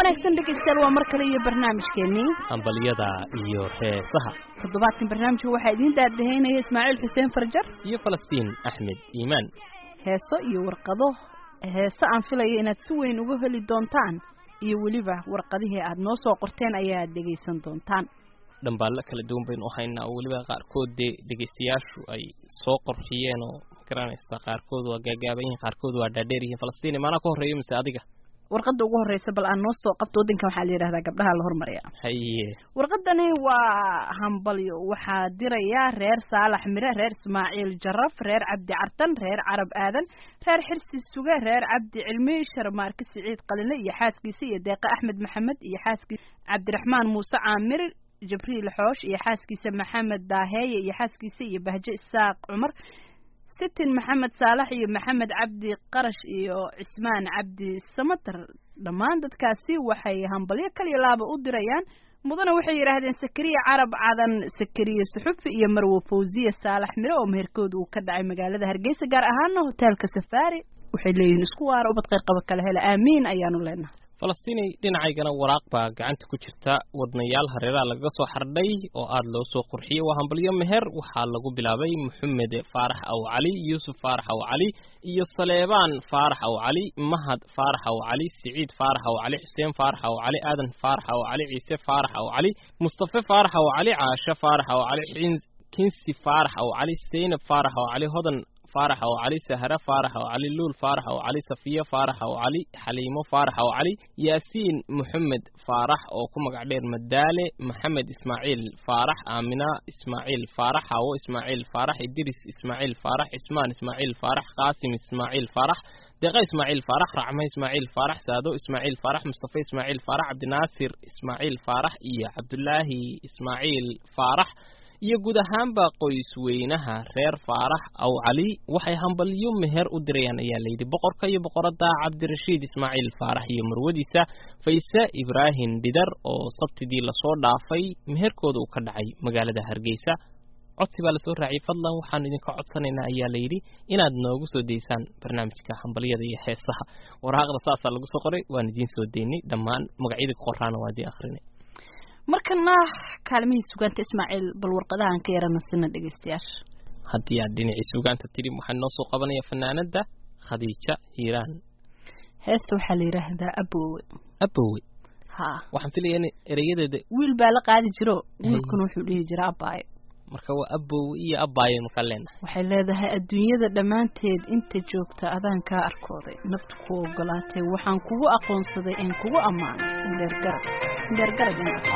wanaagsan dhegaystayaal waa mar kale iyo barnaamijkeenii hambalyada iyo heesaha toddobaadkan barnaamijka waxaa idiin daadaheynaya ismaaciil xuseen farjar iyo falastiin axmed iimaan heeso iyo warqado heese aan filaya inaad si weyn uga heli doontaan iyo weliba warqadihii aad noo soo qorteen ayaad dhegaysan doontaan dhambaallo kala duwan baynu u haynaa oo weliba qaarkood dee dhegaystayaashu ay soo qorxiyeen oo magaranaysa qaarkood waa gaagaaban yihiin qaarkood waa dhaadheer yihiin falastiin maanaa ka horreeyo mise adiga warqadda ugu horreysa bal aan noo soo qabto waddankan waxaa la yidhahdaa gabdhaha la hormarya haye warqadani waa hambalyo waxaa diraya reer saalax mire reer ismaaciil jaraf reer cabdi cartan reer carab aadan reer xirsi suge reer cabdi cilmi sharmaarke siciid qaline iyo xaaskiisa iyo deeqe axmed maxamed iyo xaaskiisa cabdiraxmaan muuse caamir jibriil xoosh iyo xaaskiisa maxamed daaheeye iyo xaaskiisa iyo bahje isaaq cumar sitin maxamed saalax iyo maxamed cabdi qarash iyo cismaan cabdi samater dhammaan dadkaasi waxay hambalyo kaliya laaba u dirayaan mudana waxay yidhaahdeen sakariya carab cadan sakariya suxufi iyo marwo fawziya saalax mire oo meherkooda uu ka dhacay magaalada hargeysa gaar ahaana hoteelka safaari waxay leeyihiin isku waara ubad qayr qaba kala hela aamiin ayaanu leenahay falastiinay dhinacaygana waraaq baa gacanta ku jirta wadnayaal hareeraha lagaga soo xardhay oo aada loo soo qurxiyey waa hambalyo meher waxaa lagu bilaabay moxamed faarax aw cali yuusuf faarax aw cali iyo saleebaan faarax aw cali mahad faarax aw cali siciid faarax aw cali xuseen faarax aw cali aadan faarax aw cali ciise faarax aw cali mustafe faarax aw cali caashe faarax aw cali kinsi faarax aw cali seynab faarax aw cali hodan faarax aw cali sahre faarax aw cali luul faarax aw cali safiye faarax aw cali xaliimo faarax aw cali yaasiin moxamed faarax oo ku magac dheer madaale maxamed ismaaciil faarax aamina ismaaciil faarax hawo ismaaciil faarax idris ismaaciil faarax cismaan ismaaciil faarax qaasim ismaaciil faarax deeqa ismaaciil faarax racme ismaaciil faarax saado ismaaciil faarax mustafe ismaaciil faarax cabdinaasir ismaaciil faarax iyo cabdulaahi ismaaciil faarax iyo guud ahaanba qoysweynaha reer faarax aw cali waxay hambalyo meher u dirayaan ayaa layidhi boqorka iyo boqoradda cabdirashiid ismaaciil faarax iyo marwadiisa fayse ibraahim dhidar oo sabtidii lasoo dhaafay meherkooda uu ka dhacay magaalada hargeysa codsi baa lasoo raaciyay fadlan waxaanu idinka codsanaynaa ayaa layidhi inaad noogu soo daysaan barnaamijka hambalyada iyo heesaha waraaqda saasaa lagu soo qoray waan idiin soo daynay dhammaan magacyadii ku qoraana waa idiin akrinay markana kaalmihii sugaanta ismaaciil bal warqadahan ka yarana sina dhegaystayaasha haddii aad dhinacii sugaanta tidhi waxaa noo soo qabanaya fanaanada khadiija hiiraan heesta waxaa la yidhaahdaa abowe abowe ha waxaan filaya in ereyadeeda wiil baa la qaadi jiro wiilkuna wuxuu dhihi jira abaayo marka waa abowe iyo abaayanu ka leenahay waxay leedahay adduunyada dhammaanteed inta joogta adaan kaa arkooday naftu ku ogolaatay waxaan kugu aqoonsaday in kugu ammaanay indheergarad indheergarad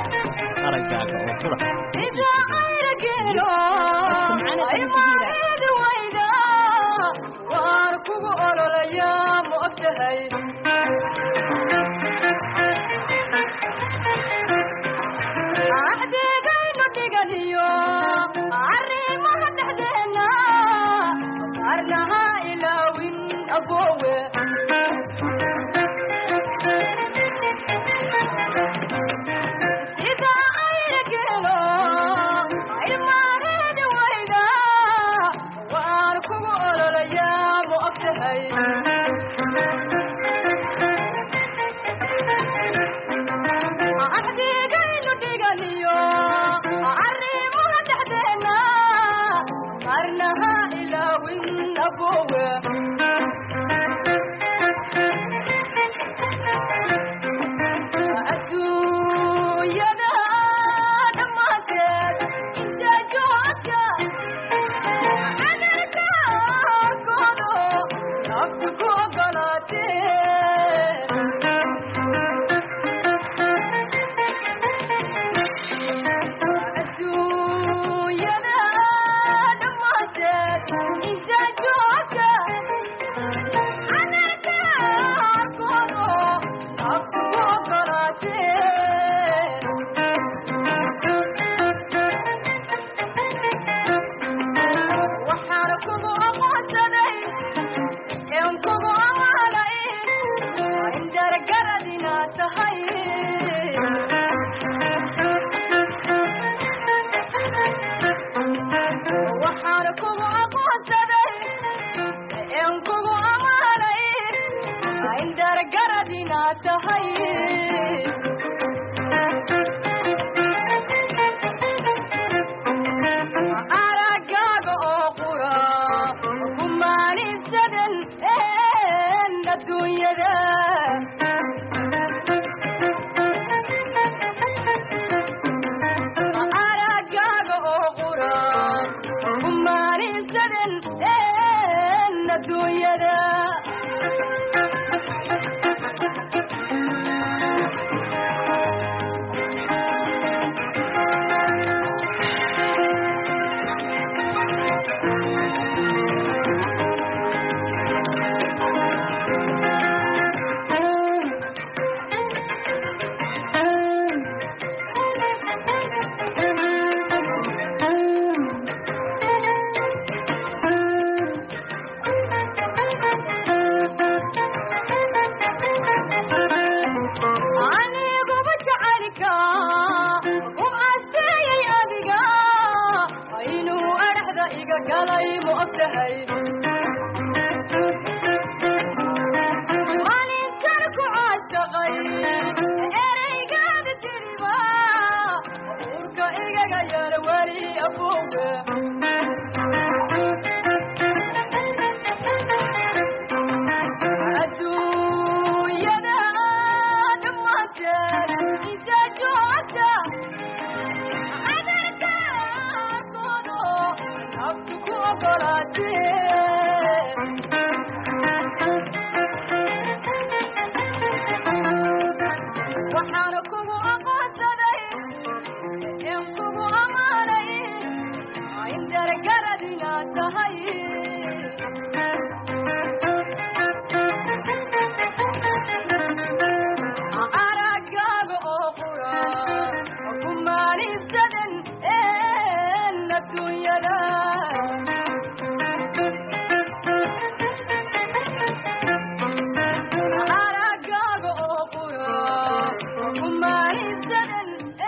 aragaaga oo qura waan kugu ololayaa ma ogtahay axdeegaynu dhiganiyo arrimaha dhexdeena arnaha ilaawin aboowe sida ayna geelo ilmaareeda wayda waan kugu ololayaa ma ogtahay iga galay ma og tahay maalinkan ku caashaqay ereygaada tiriba urka igaga yar weli afowe adduunyada dhammaanteed inta joogta cadarkaaskoodo naftu ku ogolaatee waxaana kugu aqoonsaday en kugu ammaanay in dargarad inaad tahay aragaaga oo qura ku maaniibsadan en adduunyada aragaaga oo qura ku maaniibsadan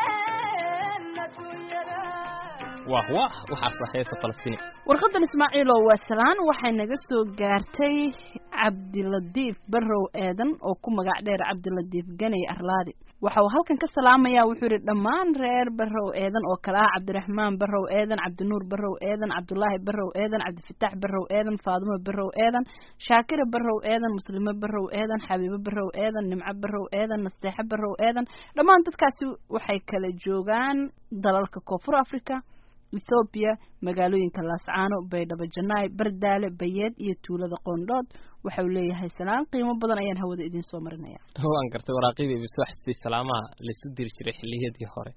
en adduunyada wah wah waxaasa heesa falastiin warqadan ismaaciilow waa salaan waxay naga soo gaartay cabdiladiif barrow eedan oo ku magac dheer cabdiladiif ganey arlaadi waxa uu halkan ka salaamayaa wuxuu yidhi dhammaan reer barrow eedan oo kale ah cabdiraxmaan barrow eedan cabdinuur barrow eedan cabdulaahi barrow eedan cabdifitaax barrow eedan faadimo barrow eedan shaakira barrow eedan muslimo barrow eedan xabiibo barrow eedan nimco barrow eedan nasteexo barrow eedan dhammaan dadkaasi waxay kala joogaan dalalka koonfur africa ethoobiya magaalooyinka laascaano baydhabo janaay bardaale bayeed iyo tuulada qoondhood waxa uu leeyahay salaan qiimo badan ayaan hawada idiin soo marinaya waan gartay waraaqiiba ibi soo xasuusay salaamaha laisu diri jiray xilliyadii hore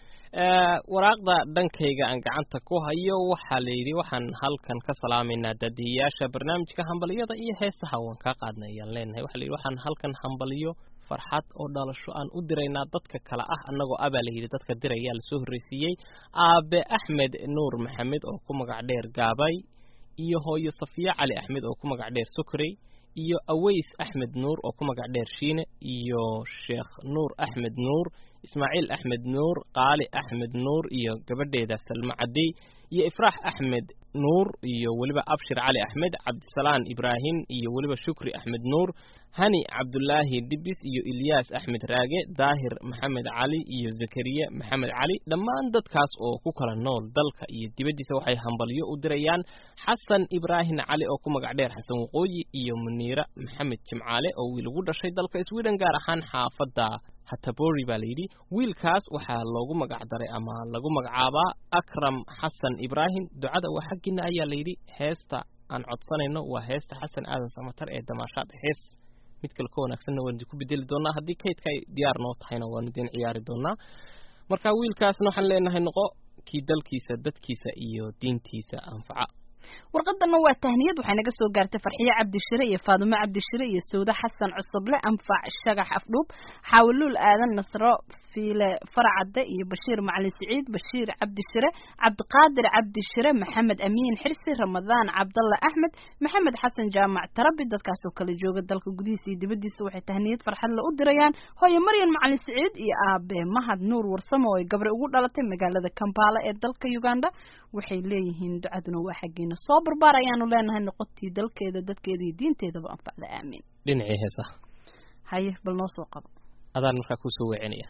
waraaqda dhankayga aan gacanta ku hayo waxaa la yidhi waxaan halkan ka salaamaynaa daadiyayaasha barnaamijka hambaliyada iyo heesaha waan kaa qaadnay ayaan leenahay waxa la yidhi waxaan halkan hambaliyo farxad oo dhalasho aan u diraynaa dadka kale ah annagoo abaa la yidhi dadka dirayaa lasoo horreysiiyey aabe axmed nuur maxamed oo ku magac dheer gaabay iyo hooyo safiya cali axmed oo ku magac dheer sokorey iyo aweys axmed nuur oo ku magac dheer shiine iyo sheekh nuur axmed nuur ismaaciil axmed nuur qaali axmed nuur iyo gabadheeda salmo cadey iyo ifraax axmed nuur iyo weliba abshir cali axmed cabdisalaan ibraahim iyo weliba shukri axmed nuur hani cabdulaahi dhibis iyo ilyaas axmed raage daahir maxamed cali iyo zakariya maxamed cali dhammaan dadkaas oo ku kala nool dalka iyo dibaddiisa waxay hambalyo u dirayaan xasan ibraahim cali oo ku magac dheer xasan waqooyi iyo muniira maxamed jimcaale oo wiil ugu dhashay dalka sweden gaar ahaan xaafadda hatabori baa layidhi wiilkaas waxaa loogu magac daray ama lagu magacaabaa akram xasan ibraahim ducada waa xaggiina ayaa layidhi heesta aan codsanayno waa heesta xasan aadan samatar ee damaashaad hees mid kale ka wanaagsanna waan idinku bedeli doonaa haddii kaydka ay diyaar noo tahayna waanu idin ciyaari doonaa marka wiilkaasna waxaan leenahay noqo kii dalkiisa dadkiisa iyo diintiisa anfaca warqadanna waa tahniyad waxay naga soo gaartay farxiye cabdishire iyo faadumo cabdishire iyo sawde xasan cusuble anfac shagax afdhuub xaawuluul aadan nasro fiile faracadde iyo bashiir macalin siciid bashiir cabdishire cabdiqaadir cabdishire maxamed amiin xirsi ramadaan cabdalla axmed maxamed xasan jaamac tarabi dadkaasoo kala jooga dalka gudihiisa iyo dibaddiisa waxay tahniyad farxadle u dirayaan hooye maryan macalin siciid iyo aabe mahad nuur warsamo oo ay gabre ugu dhalatay magaalada kampala ee dalka uganda waxay leeyihiin ducaduna waa xaggiina soo barbaar ayaanu leenahay noqotii dalkeeda dadkeeda iyo diinteedaba anfacda aamiin dhinacii heesaha haye bal noo soo qabo adaan markaa kusoo weecinaya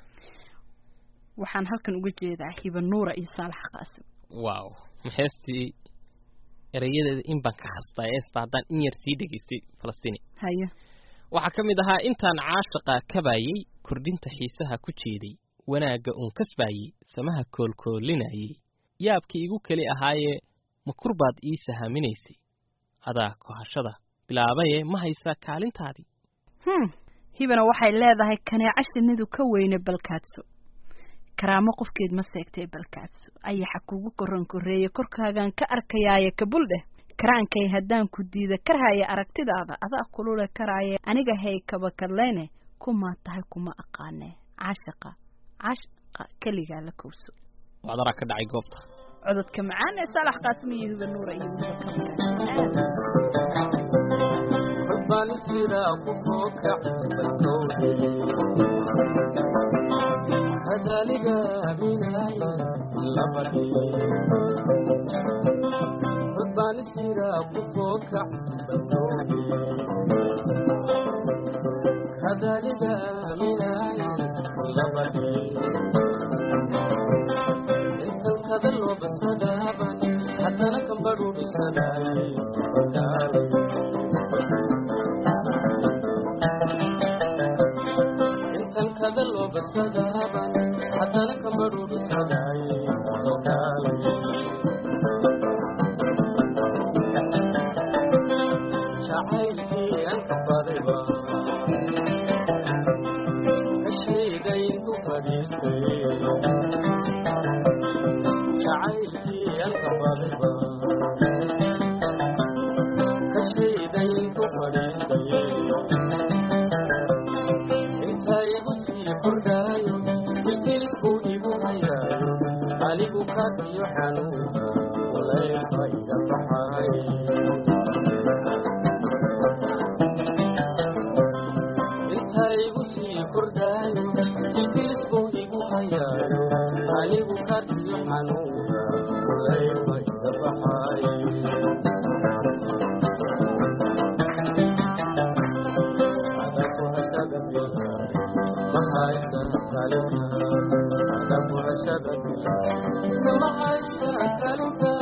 waxaan halkan uga jeedaa hiba nuura iyo saalax qaasim wow ma heestii erayadeeda in baan ka xasuustaa heesta haddaan in yar sii dhegaystay falastiini haye waxaa ka mid ahaa intaan caashaqa kabayey kordhinta xiisaha ku jeeday wanaagga uun kasbaayey samaha koolkoolinayey yaabkii igu keli ahaayee ma kurbaad ii sahaminaysay adaa kohashada bilaabaye ma haysaa kaalintaadii hm hibana waxay leedahay kaneeco shinidu ka weyne balkaadso karaamo qofkeed ma seegtay balkaadso ayaxa kugu koran koreeye korkaagaan ka arkayaaye kabul dheh karaankay haddaan ku diida karhaya aragtidaada adaa kulule karaaye aniga hay kabakadlayne kumaa tahay kuma aqaanee caashaqa caashaqa keligaa la kowso wadaraa ka dhacay goobta cododka macaan ee saalax qaasim iyo hiba nuura iyo wiilka jira ku fookac badoobi kadaliga aaminaay labadhi intan kada loo basadaaban haddana kambadhuudhisadaay bakaalay intan kada loo basadaaban haddana kambadhuudhisadaay bakaalay jacaylkii aan ka badayba ka sheegay intu fadhiistay jacaylkii aan ka badayba ka sheegay intu fadhiistay inta igu sii kordhaayo kilkilidku igu hayaayo anigu kaadiyo xanuunka walaylba iga baxay inta igu sii kordhaayo kilkilisbuu igu hayaayo anigu kaadiyo xanuunka walaylba iga baxay adaku hashada bilaayo mahaysan kalinka adaku hashada bilaayo mahaysan kalinka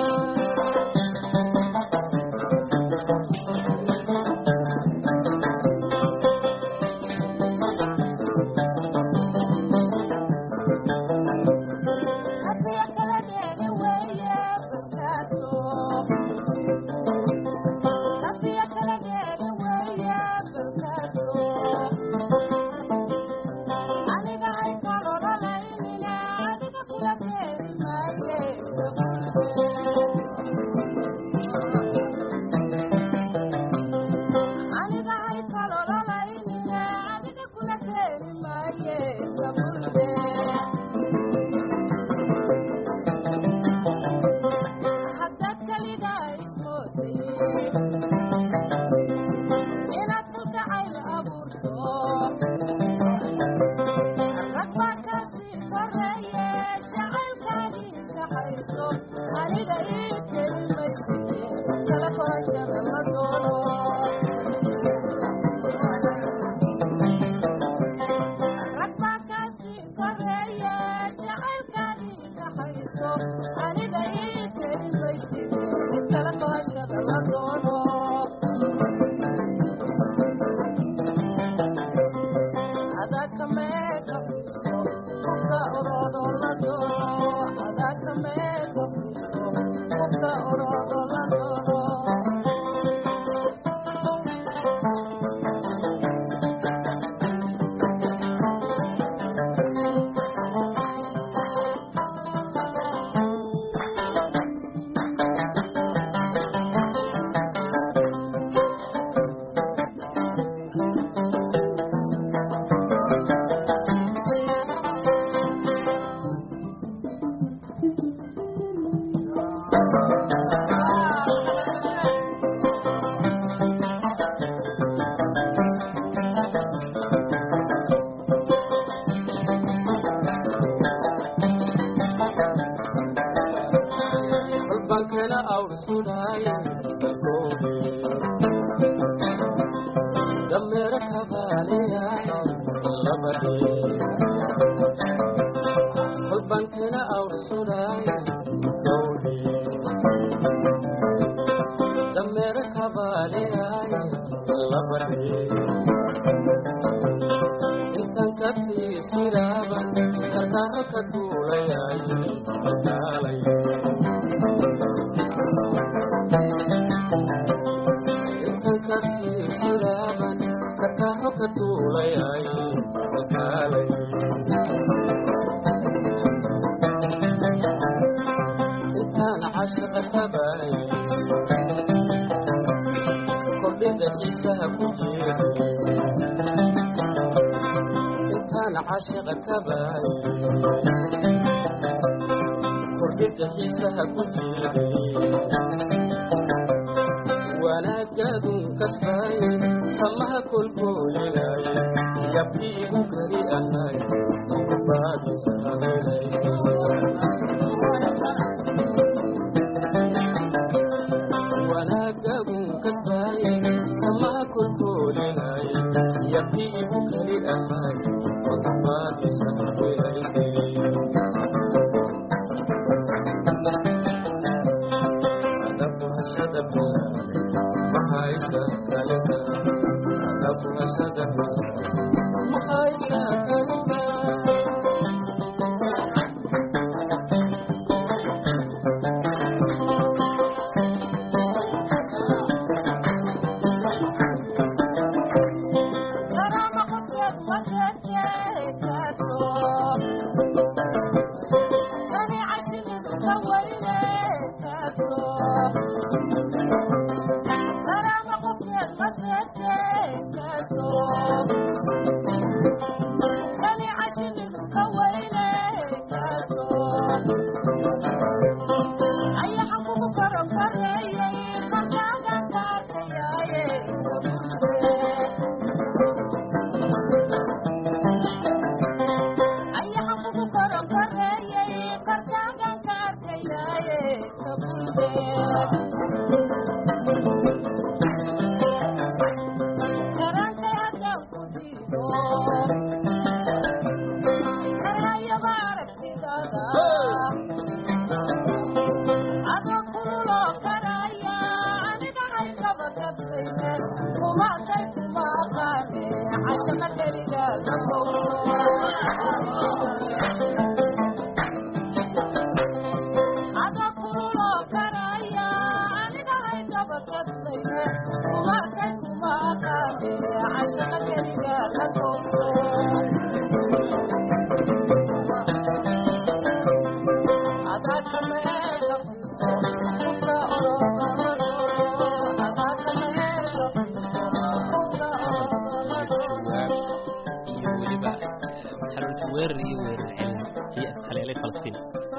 halbankana awrsudaay dameero kabaaleya labadhe halbankana awrsudaay dowdhe dameero kabaaleyaay labadhe intan ka tiisiraaban karkaaro ka duulayaay kaalay intan ka tiisiraaban karkaaro ka duulayaay kaalay intaan cashaqa tabaay kordhida xiisaha ku jiray intaan cashaqa tabaay kordhida xiisaha ku jiray wanaagaadun kasbaay samaha kolkoolinay gabdhi igu kari ahay baadisa habeynaysa iyo weliba xarunta weerar iyo weerar celin iyo ishaleelay falastiin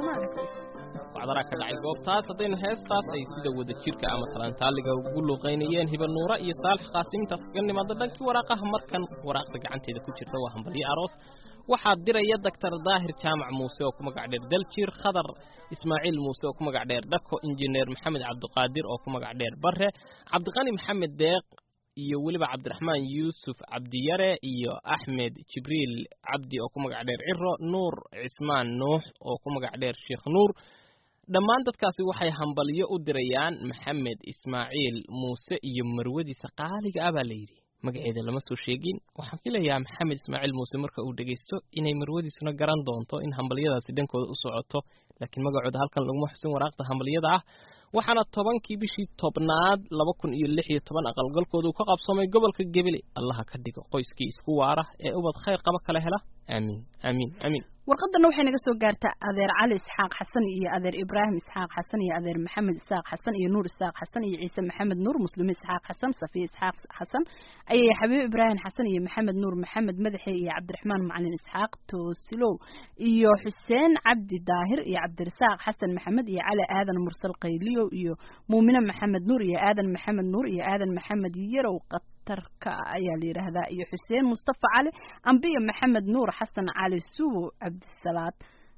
wacdaraa ka dhacay goobtaas haddaynu heestaas ay sida wada jirka ama talantaaliga ugu luuqaynayeen hiba nuura iyo saalax qaasimintaas kaga nimaada dhankii waraaqaha markan waraaqda gacanteeda ku jirta waa hambalyo aroos waxaa diraya doctor daahir jaamac muuse oo ku magac dheer daljir khadar ismaaciil muuse oo ku magac dheer dhako injineer maxamed cabdiqaadir oo ku magac dheer bare cabdiqani maxamed deeq iyo weliba cabdiraxmaan yuusuf cabdiyare iyo axmed jibriil cabdi oo ku magac dheer ciro nuur cismaan nuux oo ku magac dheer sheekh nuur dhammaan dadkaasi waxay hambalyo u dirayaan maxamed ismaaciil muuse iyo marwadiisa qaaliga ah baa la yidhi magaceeda lama soo sheegin waxaan filayaa maxamed ismaaciil muuse marka uu dhegaysto inay marwadiisuna garan doonto in hambalyadaasi dhankooda u socoto laakiin magacooda halkan laguma xusin waraaqda hambalyada ah waxaana tobankii bishii tobnaad laba kun iyo lix iyo toban aqalgalkooda uu ka qabsoomay gobolka gebele allaha ka dhigo qoyskii isku waara ee ubad khayr qaba kala hela aamiin aamiin aamiin warqadana waxay naga soo gaartaa adeer cali isxaaq xasan iyo adeer ibraahim isxaaq xasan iyo adeer maxamed isxaaq xasan iyo nuur isxaaq xasan iyo ciise maxamed nuur muslime isxaaq xasan safiya isxaaq xasan ayay xabiib ibraahim xasan iyo maxamed nuur maxamed madaxe iyo cabdiraxmaan macalin isxaaq toosilow iyo xuseen cabdi daahir iyo cabdirasaaq xasan maxamed iyo cali aadan mursal qayliyow iyo muumine maxamed nuur iyo aadan maxamed nuur iyo aadan maxamed yarow qatarka ayaa la yidhaahdaa iyo xuseen mustafa cali ambiyo maxamed nuur xasan cali suwo cabdisalaad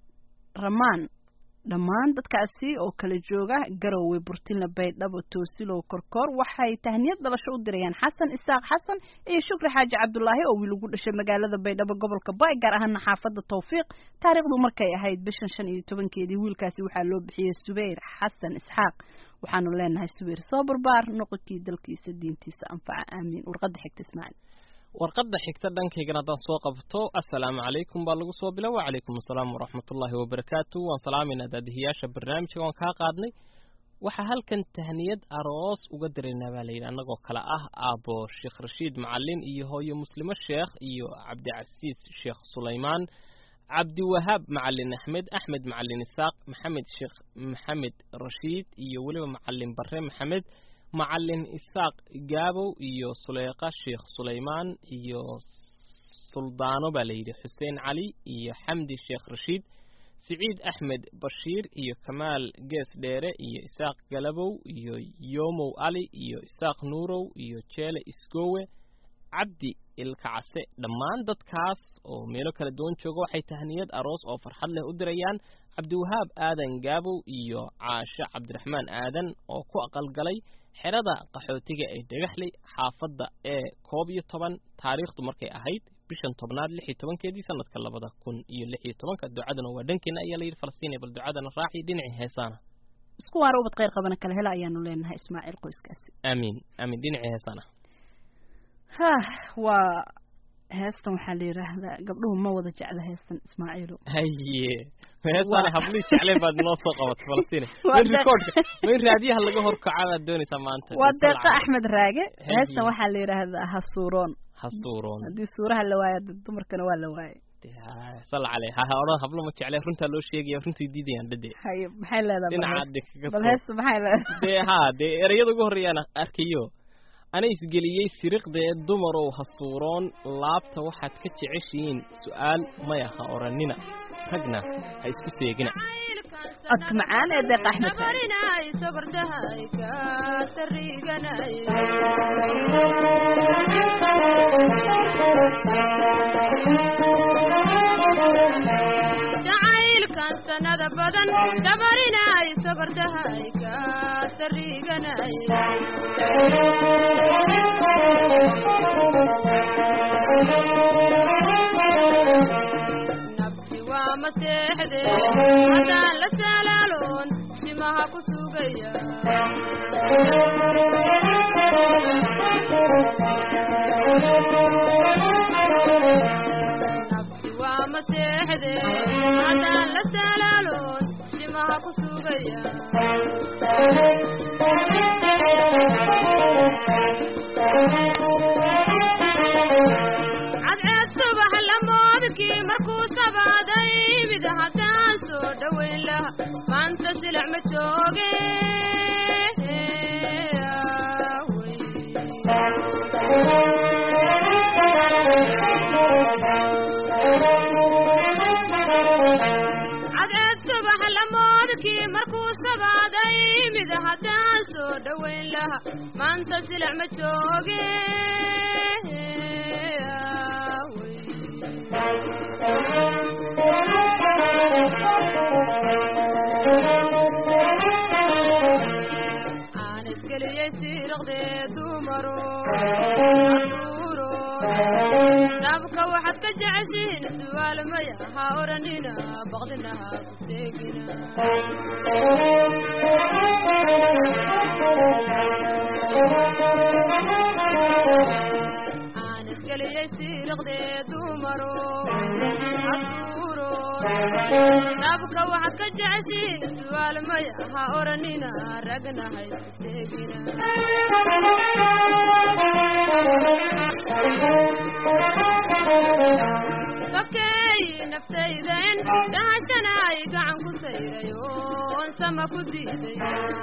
ramaan dhammaan dadkaasi oo kala jooga garowe burtinla baydhabo toosilow korkoor waxay tahniyad dhalasho u dirayaan xasan isaaq xasan iyo shukri xaaji cabdulaahi oo wiil ugu dhashay magaalada baydhabo gobolka bay gaar ahaana xaafada tawfiiq taariikhdu markay ahayd bishan shan iyo tobankeedii wiilkaasi waxaa loo bixiyey subeyr xasan isxaaq waxaanu leenahay subeyr soo barbaar noqonkii dalkiisa diintiisa anfaca aamiin warqada xigta ismaaciil warqadda xigta dhankaygana haddaan soo qabto assalaamu calaykum baa lagu soo bila wacalaykum assalaam waraxmatullaahi wabarakaatu waan salaamayna daadihiyaasha barnaamijka waan kaa qaadnay waxaa halkan tahniyad aroos uga diraynaa baa layidhi annagoo kale ah aabbo sheekh rashiid macalin iyo hooyo muslimo sheekh iyo cabdicasiis sheekh sulaymaan cabdiwahaab macalin axmed axmed macalin isaaq maxamed sheekh maxamed rashiid iyo weliba macalin bare maxamed macalin isaaq gaabow iyo suleyqa sheekh sulaymaan iyo suldaano baa layidhi xuseen cali iyo xamdi sheekh rashiid siciid axmed bashiir iyo kamaal gees dheere iyo isaaq galabow iyo yomow ali iyo isaaq nuurow iyo jeele isgowe cabdi ilkacase dhammaan dadkaas oo meelo kala duwan jooga waxay tahniyad aroos oo farxad leh u dirayaan cabdiwahaab aadan gaabow iyo caashe cabdiraxmaan aadan oo ku aqalgalay xerada qaxootiga ee dhagaxley xaafadda ee koob iyo toban taariikhdu markay ahayd bishan tobnaad lix iyo tobankeedii sanadka labada kun iyo lix iyo tobanka ducadana waa dhankeena ayaa layidhi falastiin bal ducadana raaci dhinacii heesaana isku waara ubad khayr qabana kala hela ayaanu leenahay ismaaciil qoyskaasi aamiin aamiin dhinacii heesaana ha waa heestan waxaa la yidhaahdaa gabdhuhu ma wada jecla heestan ismaaciilo haye heesaana hablii jecleen baad noo soo qabatay falastiin Waa main de- recordka main raadiyaha laga horkaca baad doonaysaa maanta waa Sal deeqa cala- axmed raage Haye. heestan waxaa la yidhaahdaa hasuuroon hasuuroon haddii suuraha la waayo dad dumarkana waa la waayay sal cale ha ha odhan hablo ma jeclee runtaa loo sheegaya runtii diidayaan dhade haye maxay leedahay bal dhinaca hees- de kaga bal soo heesta maxay leedahay dee haa dee ereyada ugu horreeyaan arkayo ana isgeliyey siriqdee dumarow hasuuroon laabta waxaad ka jeceshihiin su'aal maya ha odhanina ragna ha isku seegina codka macaan ee deeqa axmed raage nabarinay sokordahay ka tariganay jacaylkan sanada badan dabarinay sokordahay ka tariganay nabsi waa maseexde haddaan la salaaloon shimaha ku sugaya nabsi waa maseexde haddaan la salaaloon shimaha ku sugaya cadceed subax lamoodkii markuu sabaaday mid haddaan soo dhowayn laha maanta silac ma jooge cadceed subax lamoodkii markuu sabaaday mid haddaan soo dhowayn laha maanta silac ma jooge aan isgeliyey siiraqdee dumaro caruuro dabka waxaad ka jeceshihiin su'aal maya ha odhanina baqdina ha ku seegina aan isgeliyey siiraqdee dumaro caruuro dabka waxaad ka jeceshihiin su'aal maya ha odhanina ragna ha isku seegina sokeey naftayden dhahashana ay gacan ku sayray oon sama ku diiday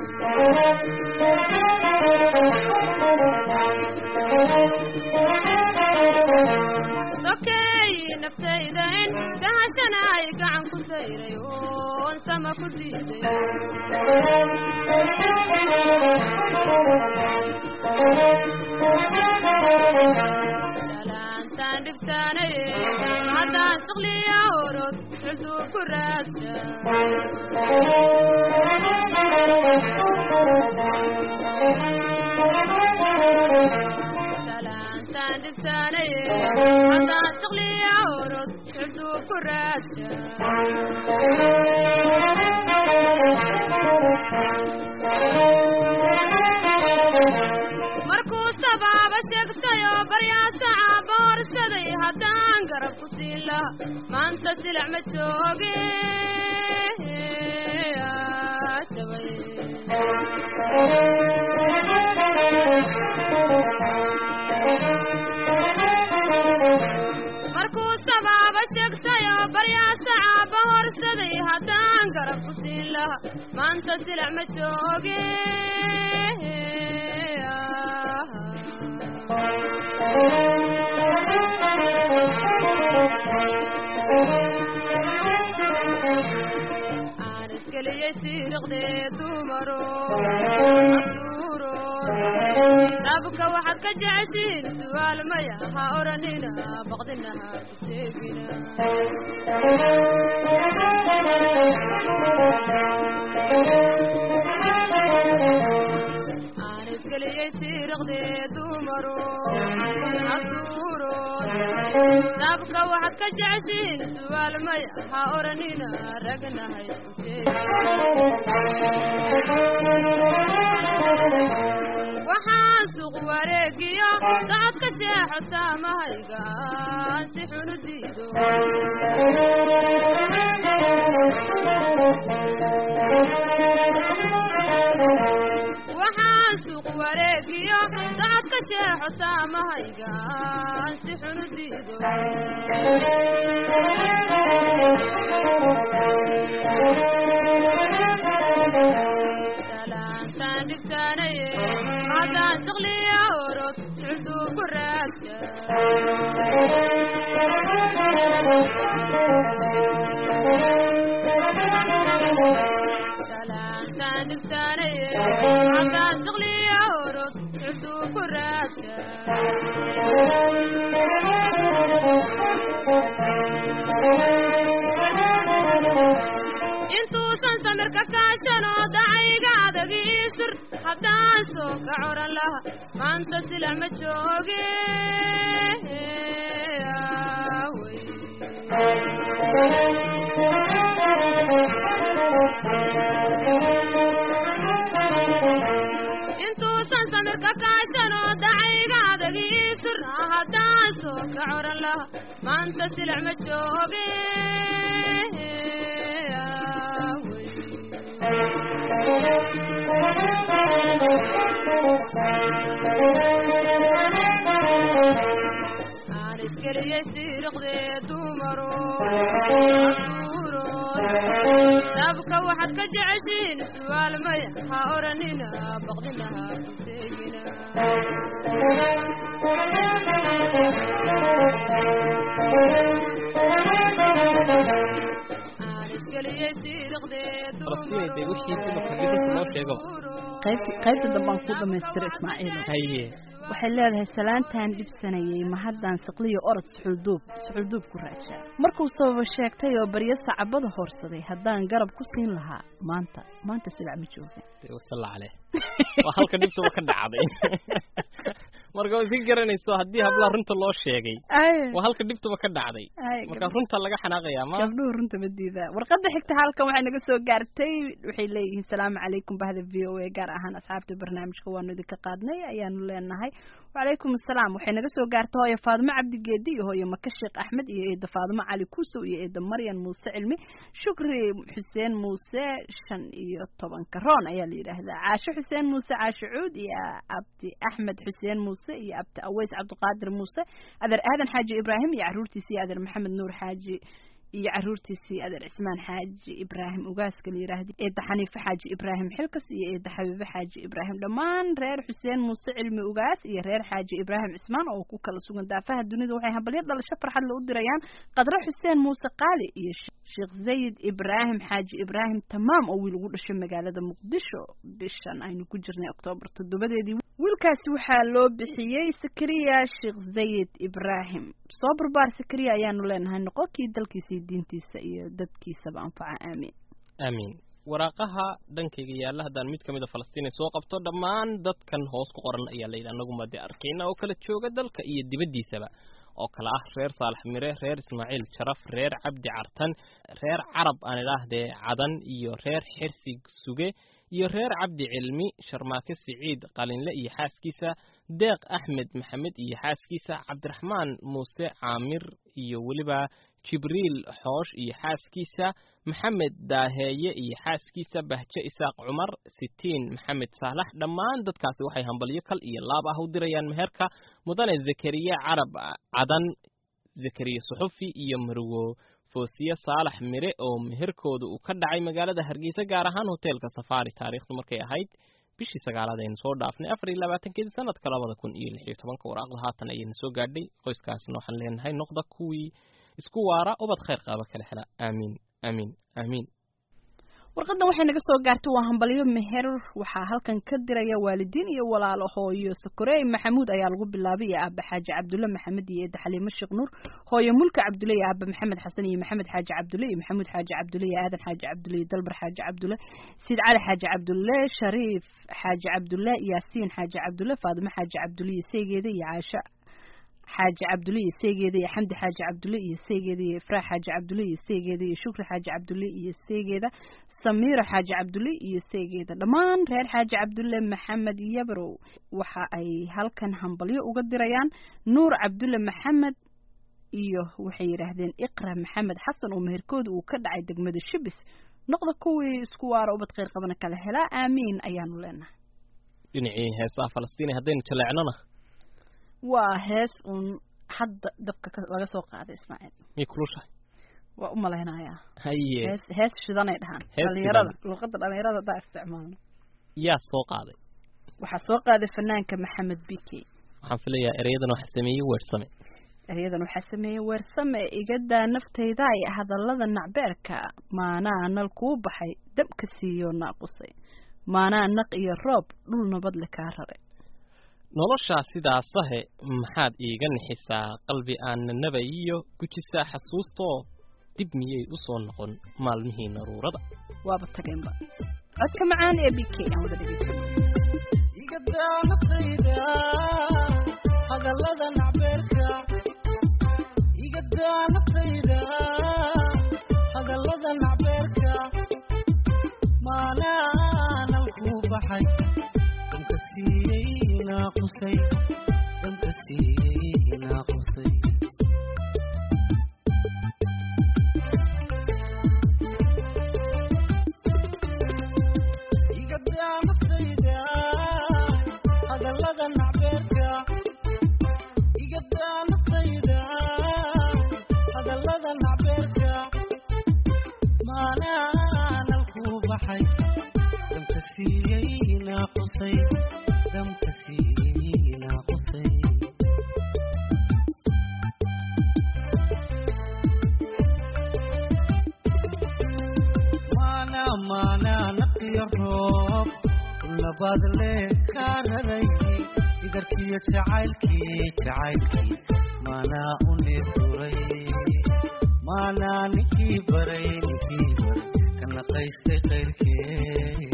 sokeey naftayden dhahashana ay gacan ku sayray oon sama ku diiday salaantaan dhibsaanaye haddaan siqliya orod xulduu ku raadsa salaantaan dhibsaanaye haddaan siqliya orod xulduu ku raadsa markuu sabaaba sheegtayoo baryaasa caaba horsaday haddaan garab ku siin laha maanta silac ma jooge aa, jabay markuu sabaaba sheegtayoo baryaasa caaba horsaday haddaan garab ku siin laha maanta silac ma jooge aan isgeliyey siiriqdee dumaro caduuro dabka waxaad ka jeceshihiin su'aal maya ha odhanina baqdina ha ku seegina aan isgeliyey siiriqdee dumaro caduuro nabka waxaad ka jeceshiin su'aal maya ha oranina ragnahay isku seegi waxaan suuq wareegiyo socodka sheexo saamahayga si xunu diido waxaan suuq wareegiyo socodka sheexo saamahayga si xunu diido salaantaan dhibsaanaye haddaan siqliya orod sucuduu ku raadka salaantaan dhibsaanaye haddaan siqliya orod sucuduu ku raadka intuusan samirka kaajano dacayga adagi isir haddaan soo ka coran laha maanta silac ma jooge aawey. intuusan samirka kaajano dacayga adagi isir haddaan soo ka coran laha maanta silac ma jooge aawey. aan iskeliyey siiriqdee dumaro asuurood rabka waxaad ka jeceshiin su'aal maya ha oranina baqdinaha ku seegina aan iskeliyey siiriqdee Falastiin dee wixii dumarka dhibinta loo sheego. qaybta qaybta dambaan ku dhamaystira ismaaciil haye waxay leedahay salaantaan dhibsanayay ma haddaan siqliyo orod suxulduub suxulduub ku raajaa markuu sababa sheegtay oo baryo sacabada hoorsaday haddaan garab ku siin lahaa maanta maanta silac ma joogin dee wasalla caleh waa halka dhibtaba ka dhacday marka waa iska garanayso haddii hablaha runta loo sheegay waa halka dhibtaba ka dhacday marka runta laga xanaaqayaa ma gabdhuhu runta ma diidaa warqadda xigta halkan waxay naga soo gaartay waxay leeyihiin salaamu calaykum bahda v o a gaar ahaan asxaabta barnaamijka waanu idinka qaadnay ayaanu leenahay wacalaykum asalaam waxay naga soo gaartay hooyo faadimo cabdigeedi iyo hooyo maka sheekh axmed iyo eeda faadimo cali kuusow iyo eeda maryan muuse cilmi shukri xuseen muuse shan iyo tobanka roon ayaa la yidhaahdaa caasho xuseen muuse caasho cuud iyo abdi axmed xuseen muuse iyo abdi aweys cabdiqaadir muuse adeer aadan xaaji ibraahim iyo caruurtiisa iyo adeer maxamed nuur xaaji iyo caruurtiisii adeer cismaan xaaji ibraahim ugaaska la yidhaahda eedda xaniife xaaji ibraahim xilkas iyo eedda xabiibe xaaji ibraahim dhammaan reer xuseen muuse cilmi ugaas iyo reer xaaji ibraahim cismaan oo ku kala sugan daafaha dunida waxay hambalyo dhalasho farxad la u dirayaan qadre xuseen muuse qaali iyo sheekh zayid ibraahim xaaji ibraahim tamaam oo wiil ugu dhashay magaalada muqdisho bishan aynu ku jirnay oktoobar toddobadeedii wiilkaasi waxaa loo bixiyey sakariya sheekh zayid ibraahim soo barbaar sakariya ayaanu leenahay noqonkii dalkiisa iyo diintiisa iyo dadkiisaba anfaca aamiin aamiin waraaqaha dhankayga yaalla haddaan mid ka mid a falastiinay soo qabto dhammaan dadkan hoos ku qoran ayaa layidhi annaguma dee arkayna oo kala jooga dalka iyo dibaddiisaba oo kale ah reer saalax mire reer ismaaciil jaraf reer cabdi cartan reer carab aan idhaahdee cadan iyo reer xirsi suge iyo reer cabdi cilmi sharmaake siciid qalinle iyo xaaskiisa deeq axmed maxamed iyo xaaskiisa cabdiraxmaan muuse caamir iyo weliba jibriil xoosh iyo xaaskiisa maxamed daaheeye iyo xaaskiisa bahje isaaq cumar sitiin maxamed saalax dhammaan dadkaasi waxay hambalyo kal iyo laab ah u dirayaan meherka mudane zakariya carab cadan zakariya suxufi iyo marwo foosiye saalax mire oo meherkooda uu ka dhacay magaalada hargeysa gaar ahaan hoteelka safaari taariikhdu markay ahayd bishii sagaalaad aynu soo dhaafnay afar iyo labaatankeedii sanadka labada kun iyo lix iyo tobanka waraaqda haatan ayayna soo gaadhay qoyskaasna waxaan leenahay noqda kuwii isku waara ubad khayr qaaba kala hela aamiin aamiin aamiin warqadan waxay naga soo gaartay waa hambalyo meher waxaa halkan ka diraya waalidiin iyo walaalo hooyo sakorey maxamuud ayaa lagu bilaabay iyo aaba xaaji cabdulle maxamed iyo eeda xaliimo sheekh nuur hooyo mulka cabdulle iyo aaba maxamed xasan iyo maxamed xaaji cabdulle iyo maxamuud xaaji cabdulle iyo aadan xaaji cabdulle iyo dalbar xaaji cabdulle siid cali xaaji cabdulle shariif xaaji cabdulle yaasiin xaaji cabdulle faadimo xaaji cabdulle iyo seygeeda iyo caasho xaaji cabdulle iyo seegeeda iyo xamdi xaaji cabdulle iyo seegeeda iyo ifraax xaaji cabdulle iyo seegeeda iyo shukri xaaji cabdulle iyo seegeeda samiiro xaaji cabdulle iyo seegeeda dhammaan reer xaaji cabdulle maxamed yabrow waxa ay halkan hambalyo uga dirayaan nuur cabdulle maxamed iyo waxay yidhaahdeen iqra maxamed xasan oo meherkooda uu ka dhacay degmada shibis noqda kuwii isku waara ubad kheyr qabana kala helaa aamiin ayaanu leenahay dhinacii heesaha falastiin haddaynu jaleecnona waa hees uun hadda dabka ka- laga soo qaaday ismaaciil miyay kulushahay waa u malaynayaa haye hees hees shidanay dhahaan Hees dhalinyarada luuqadda dhalinyarada haddaa isticmaalno yaa soo qaaday waxaa soo qaaday fanaanka maxamed bike waxaan filayaa ereyadan waxa sameeyey weersame eryadan waxaa sameeyey weersame igadaa naftayda ay hadallada nacbeerka maanaa nal kuu baxay dabka siiyo naaqusay maanaa naq iyo roob dhul nabadle kaa raray noloshaa sidaasahe maxaad iiga nixisaa qalbi aan nanaba iyo gujisaa xasuustoo dib miyay u soo noqon maalmihii naruurada waaba tageenba codka macaan ee b k aan wada dhegeysan igadaa naftayda hadallada nacbeerka igadaa naftayda hadallada nacbeerka maanaanan kuu baxay damka siiyey naaqusay damka siiyey naaqusay igadaa naftayda hadallada nacbeerka igadaa naftayda hadallada nacbeerka maanaanan kuu baxay damka siiyey naaqusay damka siiyey naaqusay maana maana naqiyo roob labaad le kaa raray idarkiyo jacaylkii jacaylkii maanaa u neefuray maanaa ninkii baray ninkii baray ka naqaystay qayrkeed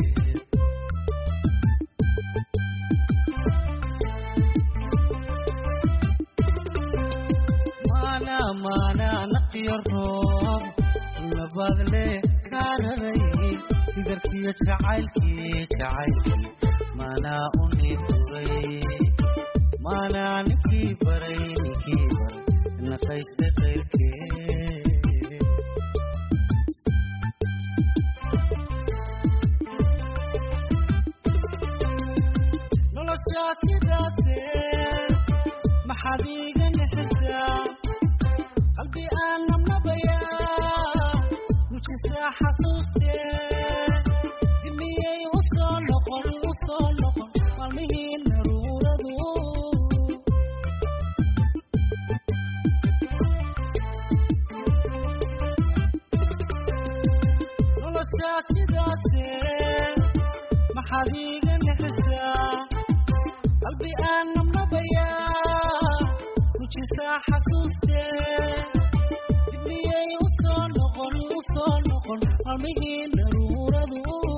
maana maana naqiyo roob labaad le kaa raray idarkiyo jacaylkii jacaylkii maanaa u neefuray maanaa ninkii baray ninkii baray naqaystay qayrkeed noloshaa sidaase maxaad iiga nixisaa qalbi aan nabnabayaa mujisaa xasuustee dimiyey u soo noqon u soo noqon maalmihii naruuradu noloshaa sidaase maxaad iiga nixisaa qalbi aan nabnabayaa mujisaa xasuustee dibmiyey u soo noqon u soo noqon maalmihii naruuradu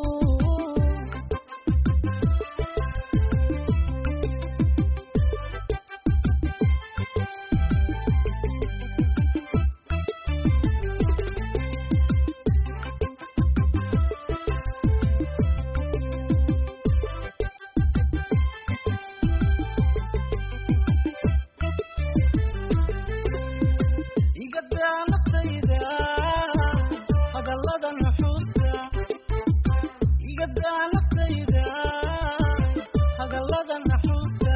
igadaa naftayda hadallada nuxuusta igadaa naftayda hadallada naxuusta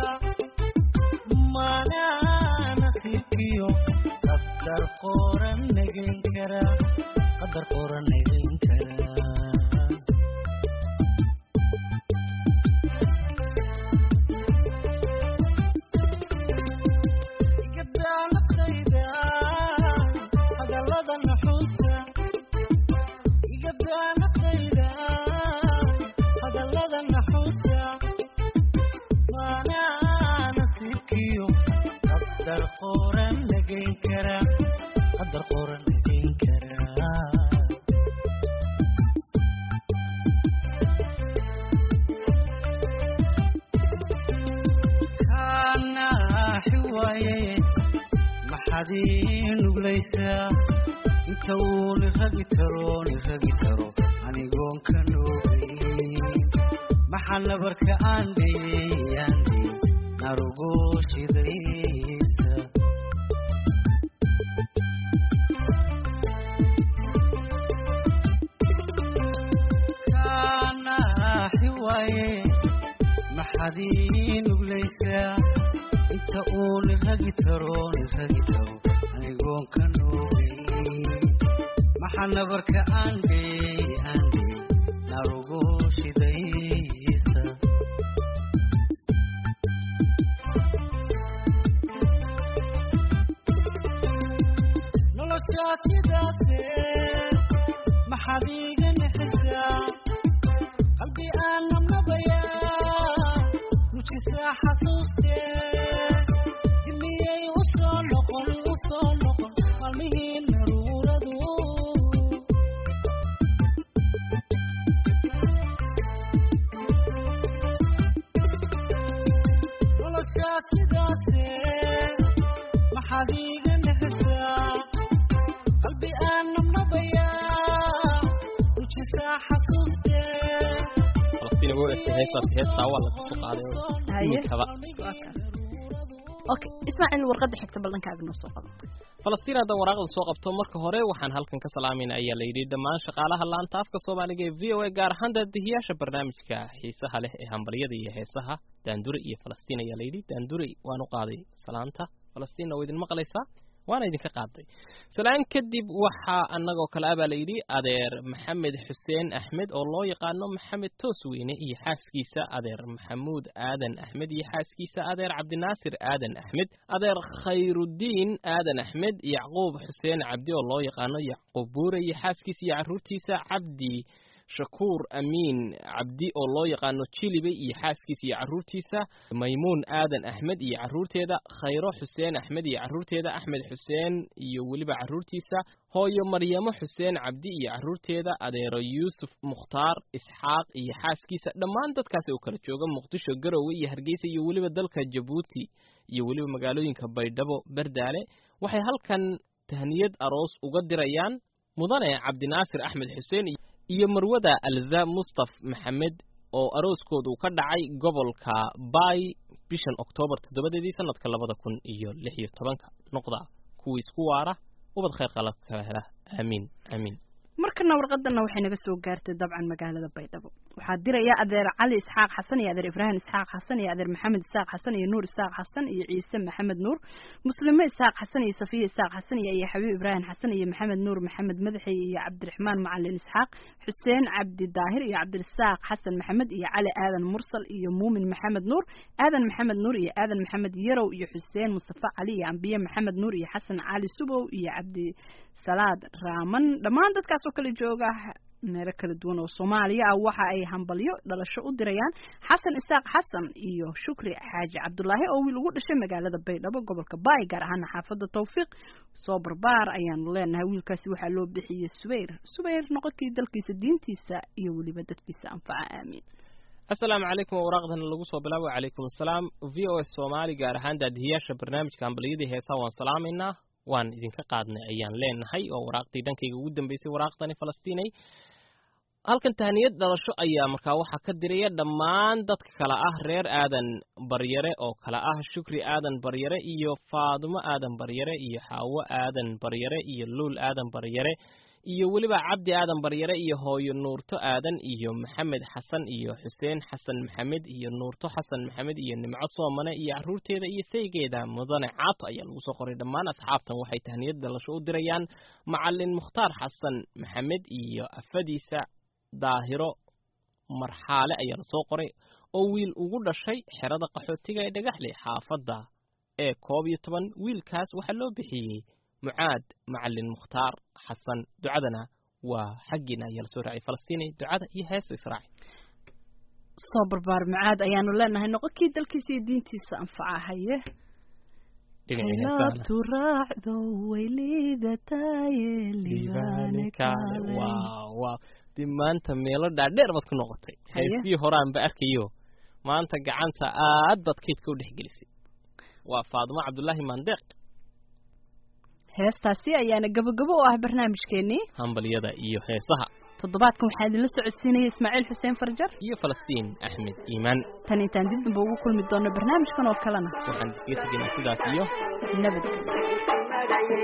maanaa nasiibkiyo qadar qoran nagayn kara qadar qoran nagayn kara igadaa naftayda hadallada nuxuusta igadaa naftayda hadallada naxuusta maanaa nasiibkiyo qadar qoran nagayn kara qadar qoran nagayn kara kaanaaxi waaye maxaad ii nuglaysaa inta uu niragi taro niragi taro anigoon ka noogeyn maxaa nabarka aan dheyey aan dheyey narugo shidaysa kaanaaxi waaye maxaad ii nuglaysaa inta uu niragi taro niragi taro anigoon ka noogeyn maxaa nabarka aan dheyey aan dheyey narugo shidaysa noloshaa sidaase maxaad iiga naxisaa qalbi aan nabnabayaa nujisaa xasuustee dimiyey u soo noqon u soo noqon maalmihii naruuradu noloshaa sidaase maxaad iiga naxisaa qalbi aan nabnabayaa nujisaa xasuustee falastiin ugu egtay heestaas heestaa waa laga soo qaaday haye iminkaba waa kan okay ismaaciil warqadda xigta bal dhankaaga noo soo qabo falastiin hadda waraaqda soo qabto marka hore waxaan halkan ka salaamayna ayaa la yidhi dhammaan shaqaalaha laanta afka soomaaliga ee v o a gaar ahaan daadihiyaasha barnaamijka xiisaha leh ee hambalyada iyo heesaha daandure iyo falastiin ayaa la yidhi daandure waan u qaaday salaanta falastiinna waa idin maqlaysaa waana idinka qaaday salaan kadib waxaa annagoo kale ah baa la yidhi adeer maxamed xuseen axmed oo loo yaqaano maxamed toosweyne iyo xaaskiisa adeer maxamuud aadan axmed iyo xaaskiisa adeer cabdinaasir aadan axmed adeer khayrudiin aadan axmed yacquub xuseen cabdi oo loo yaqaano yacquub buure iyo xaaskiisa iyo carruurtiisa cabdi shakuur amiin cabdi oo loo yaqaano jilibe iyo xaaskiisa iyo carruurtiisa maymuun aadan axmed iyo carruurteeda khayro xuseen axmed iyo carruurteeda axmed xuseen iyo weliba carruurtiisa hooyo maryamo xuseen cabdi iyo carruurteeda adeero yuusuf mukhtaar isxaaq iyo xaaskiisa dhammaan dadkaasi oo kala jooga muqdisho garowe iyo hargeysa iyo weliba dalka jabuuti iyo weliba magaalooyinka baydhabo berdaale waxay halkan tahniyad aroos uga dirayaan mudane cabdinaasir axmed xuseen iyo marwada alza mustaf maxamed oo arooskoodu ka dhacay gobolka bay bishan oktoobar toddobadeedii sanadka labada kun iyo lix iyo tobanka noqda kuwii isku waara ubad khayr qalab ka hela aamiin aamiin markana warqadana waxay naga soo gaartay dabcan magaalada baydhabo waxaa diraya adeer cali isxaaq xasan iyo adeer ibraahim isxaaq xasan iyo adeer maxamed isaaq xasan iyo nuur isaaq xasan iyo ciise maxamed nuur muslime isaaq xasan iyo safiya isaaq xasan iyo iyo xabiib ibraahim xasan iyo maxamed nuur maxamed madaxi iyo cabdiraxmaan macalin isxaaq xuseen cabdi daahir iyo cabdirasaaq xasan maxamed iyo cali aadan mursal iyo muumin maxamed nuur aadan maxamed nuur iyo aadan maxamed yarow iyo xuseen mustafa cali iyo ambiye maxamed nuur iyo xasan cali subow iyo cabdi salaad raaman dhammaan dadkaas oo kala jooga meelo kala duwan oo soomaaliya ah waxa ay hambalyo dhalasho u dirayaan xasan isaaq xasan iyo shukri xaaji cabdulaahi oo wiil ugu dhashay magaalada baydhabo gobolka baay gaar ahaana xaafadda tawfiiq soo barbaar ayaanu leenahay wiilkaasi waxaa loo bixiyey subayr subayr noqonkii dalkiisa diintiisa iyo weliba dadkiisa anfaca aamiin asalaamu calaykum waraaqdana lagu soo bilaabo calaykum asalaam v o s soomaali gaar ahaan daadihiyaasha barnaamijka hambalyadii heesaa waan salaamaynaa waan idinka qaadnay ayaan leenahay oo waraaqdii dhankayga ugu dambeysay waraaqdani falastiinay halkan tahniyad dhalasho ayaa markaa waxaa ka diraya dhammaan dadka kale ah reer aadan baryare oo kale ah shukri aadan baryare iyo faadumo aadan baryare iyo xaawo aadan baryare iyo luul aadan baryare iyo weliba cabdi aadan baryare iyo hooyo nuurto aadan iyo maxamed xasan iyo xuseen xasan maxamed iyo nuurto xasan maxamed iyo nimco soomane iyo carruurteeda iyo saygeeda mudane caato ayaa lagu soo qoray dhammaan asxaabtan waxay tahniyad dhalasho u dirayaan macalin mukhtaar xasan maxamed iyo afadiisa daahiro marxaale ayaa la soo qoray oo wiil ugu dhashay xerada qaxootiga ee dhagaxley xaafadda ee koob iyo toban wiilkaas waxaa loo bixiyey mucaad macalin mukhtaar xasan ducadana waa xaggiina ayaa lasoo raacay falastiini ducada iyo heesta israaci soo barbaar macaad ayaanu leenahay noqonkii dalkiisa iyo diintiisa anfaca haye dhinacii heesaha laabtu raacdo way liidataye libaane kaale waaw waaw dib maanta meelo dhaadheer baad ku noqotay Haye. heestii horaanba arkayo maanta gacanta aad baad kaydka u dhex gelisay waa faadumo cabdullaahi mandeeq heestaasi ayaana gabagabo u ah barnaamijkeenii hambalyada iyo heesaha toddobaadkan waxaa idinla socodsiinaya ismaaciil xuseen farjar iyo falastiin axmed iimaan tan intaan dib damba ugu kulmi doono barnaamijkan oo kalena waxaan iskaga tegaynaa sidaas iyo nabadgelyo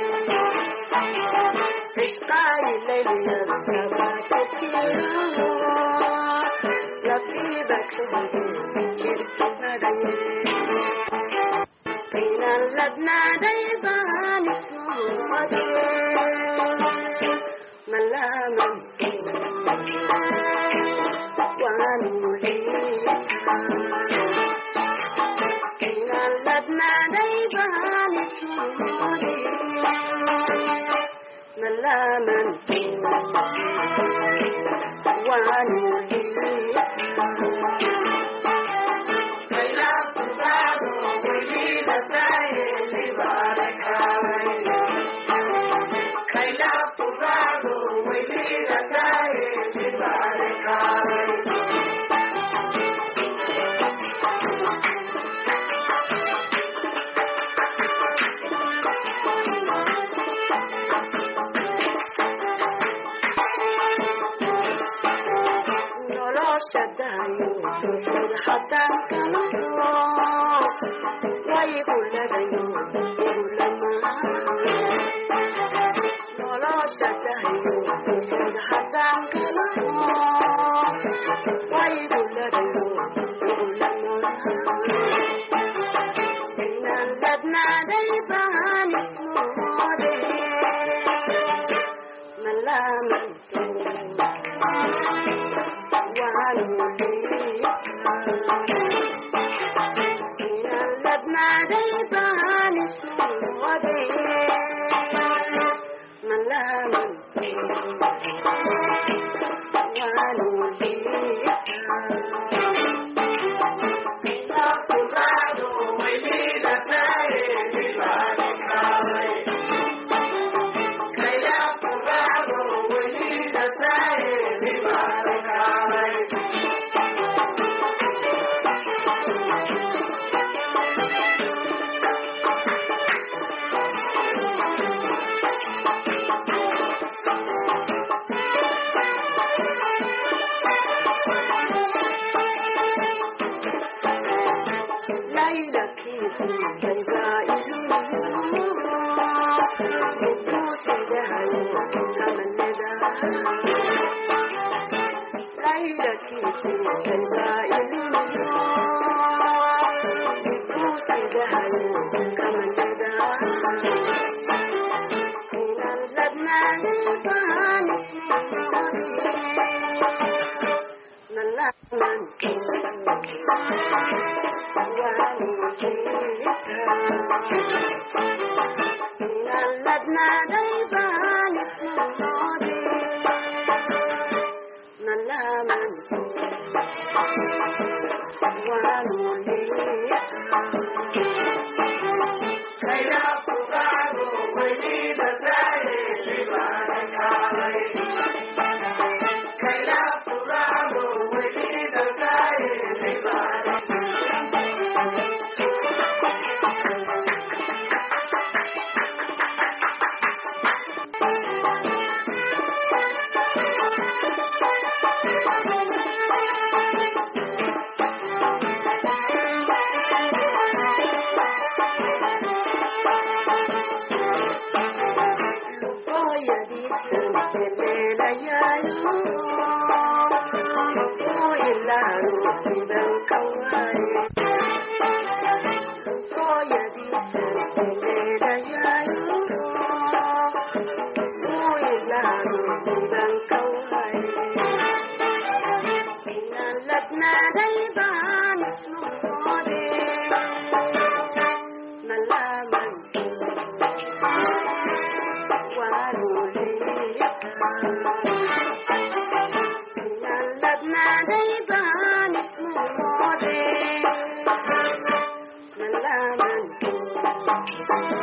Thank you.